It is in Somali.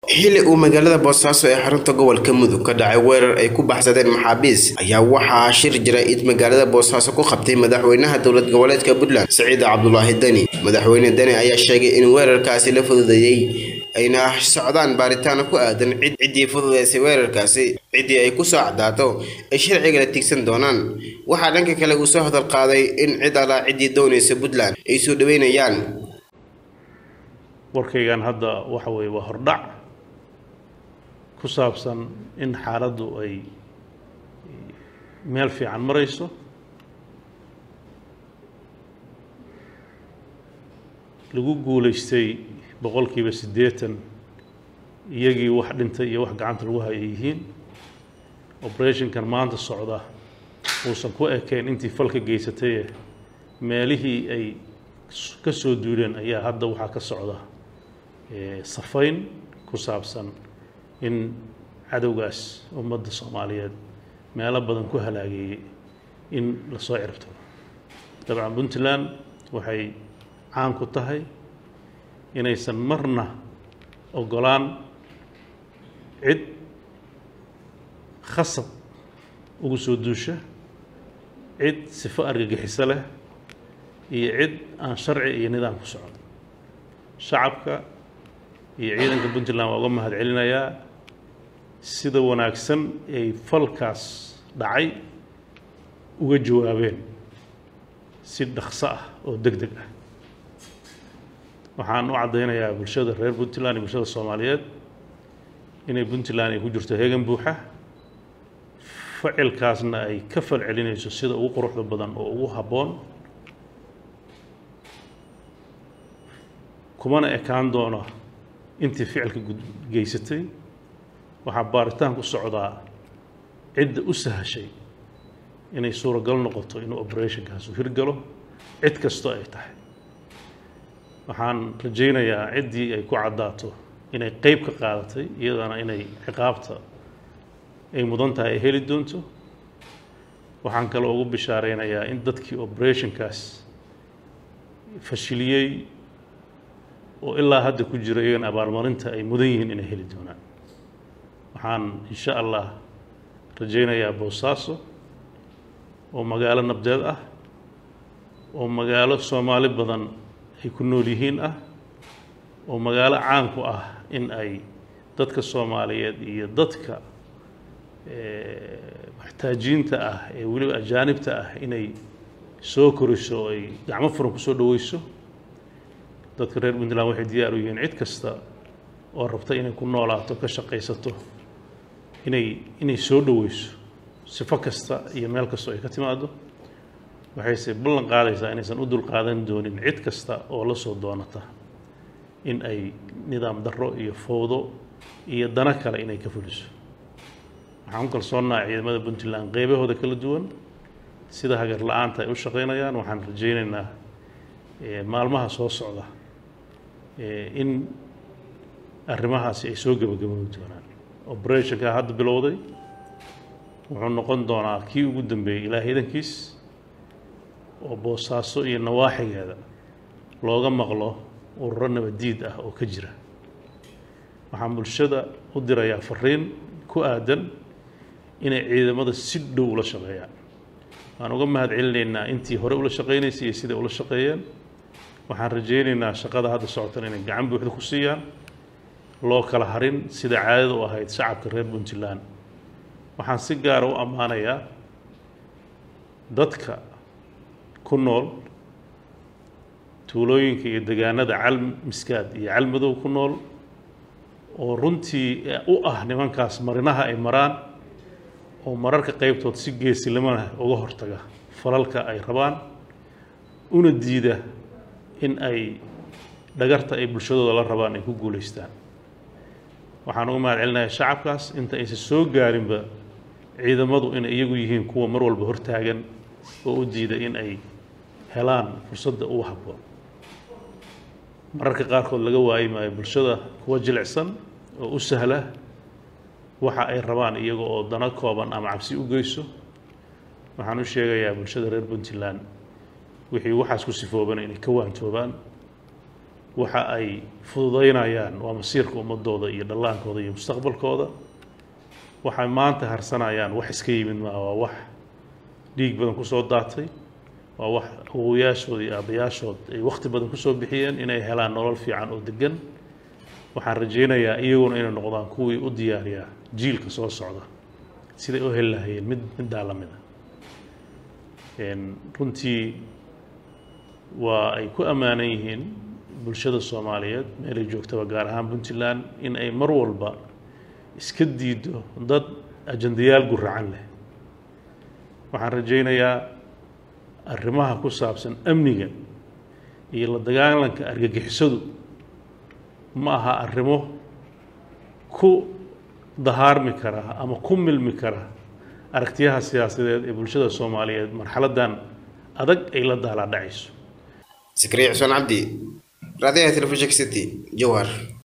xili uu magaalada boosaaso ee xarunta gobolka mudug ka dhacay weerar ay ku baxsadeen maxaabiis ayaa waxaa shir jira id magaalada boosaaso ku qabtay madaxweynaha dowlad goboleedka puntland siciid cabdulaahi deni madaxweyne deni ayaa sheegay in weerarkaasi la fududeeyey ayna socdaan baaritaano ku aadan ciddii fududeysay weerarkaasi ciddii ay kusoo cadaato ay sharciga la tigsan doonaan waxaa dhanka kale uu soo hadal qaaday in cid alaa ciddii doonaysa puntland ay soo dhaweynayaan warkaygan hadda waxa weeye waa hordhac ku saabsan in xaaladdu ay meel fiican marayso lagu guulaystay boqolkiiba siddeetan iyagii wax dhintay iyo wax gacanta lagu haya yihiin operationkan maanta socda uusan ku ekayn intii falka geysataye meelihii ay ka soo duuleen ayaa hadda waxaa ka socda safayn ku saabsan in cadowgaas ummadda soomaaliyeed meelo badan ku halaageeyey in lasoo ciribtiro dabcan puntland waxay caan ku tahay inaysan marna ogolaan cid khasab ugu soo duusha cid sifo argagixiso leh iyo cid aan sharci iyo nidaam ku socon shacabka iyo ciidanka puntland waa uga mahad celinayaa sida wanaagsan ay falkaas dhacay uga jawaabeen si dhaqso ah oo deg deg ah waxaan u caddaynayaa bulshada reer puntland iyo bulshada soomaaliyeed inay puntland ay ku jirto heegan buuxa ficilkaasna ay ka fal celinayso sida ugu quruxda badan oo ugu habboon kumana ekaan doona intii ficilka geysatay waxaa baaritaan ku socdaa cidda u sahashay inay suuragal noqoto inuu operationkaas u hirgalo cid kastoo ay tahay waxaan rajaynayaa ciddii ay ku caddaato inay qeyb ka qaadatay iyadana inay ciqaabta ay mudan tahay ay heli doonto waxaan kaloo ugu bishaareynayaa in dadkii operationkaas fashiliyey oo ilaa hadda ku jira iyagana abaalmarinta ay mudan yihiin inay heli doonaan waxaan insha allah rajaynayaa boosaaso oo magaalo nabdeed ah oo magaalo soomaali badan ay ku nool yihiin ah oo magaalo caan ku ah in ay dadka soomaaliyeed iyo dadka maxtaajiinta ah ee weliba ajaanibta ah inay soo koriso oo ay gacmo furan kusoo dhaweyso dadka reer puntland waxay diyaar u yihiin cid kasta oo rabta inay ku noolaato ka shaqaysato inay inay soo dhaweyso sifo kasta iyo meel kastoo ay ka timaado waxayse ballan qaadaysaa inaysan u dul qaadan doonin cid kasta oo la soo doonata in ay nidaam darro iyo fowdo iyo dano kale inay ka fuliso waxaan ku kalsoonaha ciidamada puntland qeybahooda kala duwan sida hagar la-aanta ay u shaqaynayaan waxaan rajaynaynaa maalmaha soo socda in arrimahaasi ay soo gebagaboobi doonaan operationka hadda bilowday wuxuu noqon doonaa kii ugu dambeeyey ilaa ciidankiis oo boosaaso iyo nawaaxigeeda looga maqlo ururo nabadiid ah oo ka jira waxaan bulshada u dirayaa fariin ku aadan inay ciidamada si dhow ula shaqeeyaan waan uga mahad celinaynaa intii hore ula shaqaynaysay iyo siday ula shaqeeyeen waxaan rajaynaynaa shaqada hadda socotan inay gacan buuxda ku siiyaan loo kala harin sida caadada u ahayd shacabka reer puntland waxaan si gaara u ammaanayaa dadka ku nool tuulooyinka iyo degaanada cal miskaad iyo calmadow ku nool oo runtii u ah nimankaas marinaha ay maraan oo mararka qeybtood si geesilimana uga hortaga falalka ay rabaan una diida in ay dhagarta ay bulshadooda la rabaan ay ku guulaystaan waxaan uga mahad celinayaa shacabkaas inta aysan soo gaarinba ciidamadu inay iyagu yihiin kuwa mar walba hortaagan oo u diida in ay helaan fursadda ugu habboon mararka qaarkood laga waayi maayo bulshada kuwa jilicsan oo u sahla waxa ay rabaan iyaga oo dano kooban ama cabsi u geyso waxaan u sheegayaa bulshada reer puntland wixii waxaas ku sifoobana inay ka waantoobaan waxa ay fududaynayaan waa masiirka ummadooda iyo dhallaankooda iyo mustaqbalkooda waxay maanta harsanayaan wax iska yimid maa waa wax dhiig badan kusoo daatay waa wax awowayaashood iyo aabbayaashood ay wakhti badan kusoo bixiyeen inay helaan nolol fiican oo degan waxaan rajaynayaa iyaguna inay noqdaan kuwii u diyaariyaa jiilka soo socda siday u heli lahayeen mid middaa la mid a runtii waa ay ku ammaanan yihiin bulshada soomaaliyeed meelay joogtaba gaar ahaan puntland in ay mar walba iska diido dad ajandayaal guracan leh waxaan rajaynayaa arrimaha ku saabsan amniga iyo la dagaalanka argagixisadu ma aha arrimo ku dahaarmi kara ama ku milmi kara aragtiyaha siyaasadeed ee bulshada soomaaliyeed marxaladdan adag ay la daalaa dhacayso zakariya xuseen cabdi raadiyaha telefishinka city jowhar